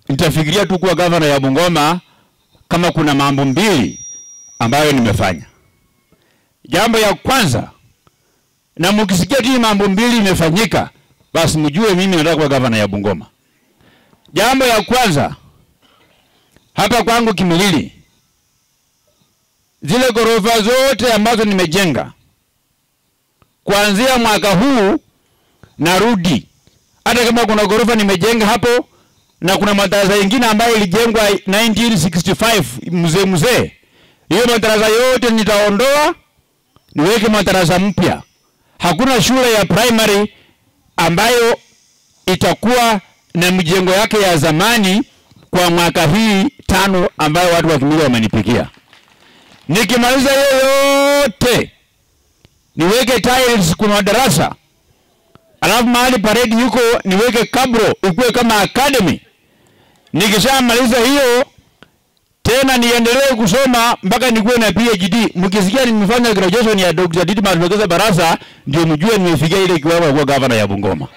nitafikiria tu kuwa gavana ya Bungoma kama kuna mambo mbili ambayo nimefanya. Jambo ya kwanza, na mkisikia tu mambo mbili imefanyika, basi mjue mimi nataka kuwa gavana ya Bungoma. Jambo ya kwanza, hapa kwangu Kimilili, zile ghorofa zote ambazo nimejenga kuanzia mwaka huu narudi, hata kama kuna ghorofa nimejenga hapo na kuna madarasa yengine ambayo ilijengwa 1965 mzee mzee, hiyo madarasa yote nitaondoa niweke madarasa mpya. Hakuna shule ya primary ambayo itakuwa na mjengo yake ya zamani kwa mwaka hii tano ambayo watu wa Kimilili wamenipigia. Nikimaliza hiyo yote niweke tiles kwa madarasa, alafu mahali parade yuko niweke kabro ikuwe kama academy. Nikishamaliza hiyo tena niendelee kusoma mpaka nikuwe na PhD. Mkisikia nimefanya graduation ya Dr. Didmas Wekesa Barasa, ndio mjue nimefikia ile kiwango kuwa gavana ya Bungoma,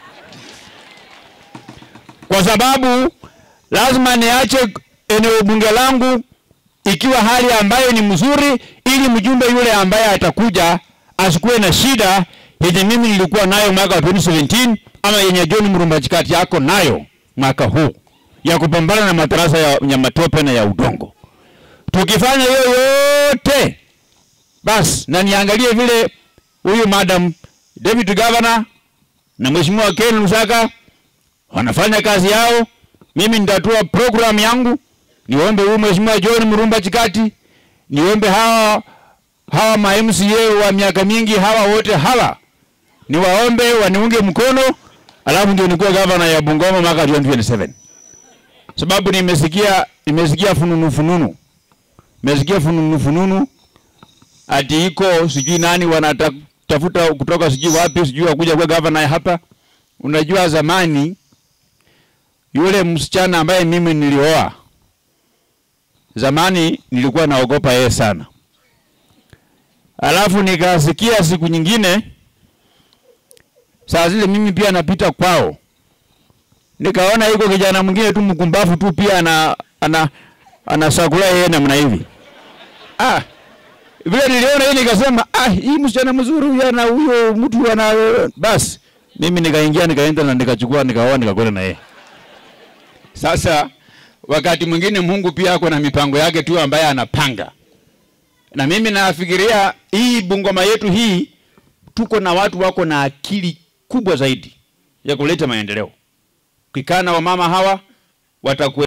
kwa sababu lazima niache eneo bunge langu ikiwa hali ambayo ni mzuri, ili mjumbe yule ambaye atakuja asikuwe na shida yenye mimi nilikuwa nayo mwaka wa 2017 ama yenye John Mrumba Chikati yako nayo mwaka huu ya kupambana na madarasa ya, ya matope na ya udongo. Tukifanya hiyo yote basi, na niangalie vile huyu madam deputy governor na mheshimiwa Ken Lusaka wanafanya kazi yao, mimi nitatoa program yangu, niombe huyu mheshimiwa John Mrumba Chikati, niombe hawa hawa ma MCA wa miaka mingi hawa wote hawa niwaombe waniunge mkono, alafu ndio nikuwe gavana ya Bungoma mwaka 2027 sababu nimesikia nimesikia fununu fununu, nimesikia fununu fununu ati iko sijui nani wanatafuta kutoka sijui wapi sijui wakuja kwa gavana hapa. Unajua zamani yule msichana ambaye mimi nilioa zamani, nilikuwa naogopa yeye sana, alafu nikasikia siku nyingine saa zile mimi pia napita kwao nikaona yuko kijana mwingine tu mkumbafu tu pia ana ana anasakula yeye namna hivi. Ah, vile niliona hii nikasema, ah, hii msichana mzuri huyu ana huyo mtu ana basi. Mimi nikaingia nikaenda na nikachukua nikaoa nikakwenda na yeye. Sasa wakati mwingine Mungu pia ako na mipango yake tu ambaye anapanga, na mimi nafikiria hii Bungoma yetu hii tuko na watu wako na akili kubwa zaidi ya kuleta maendeleo. Ukikaa na wamama hawa wataku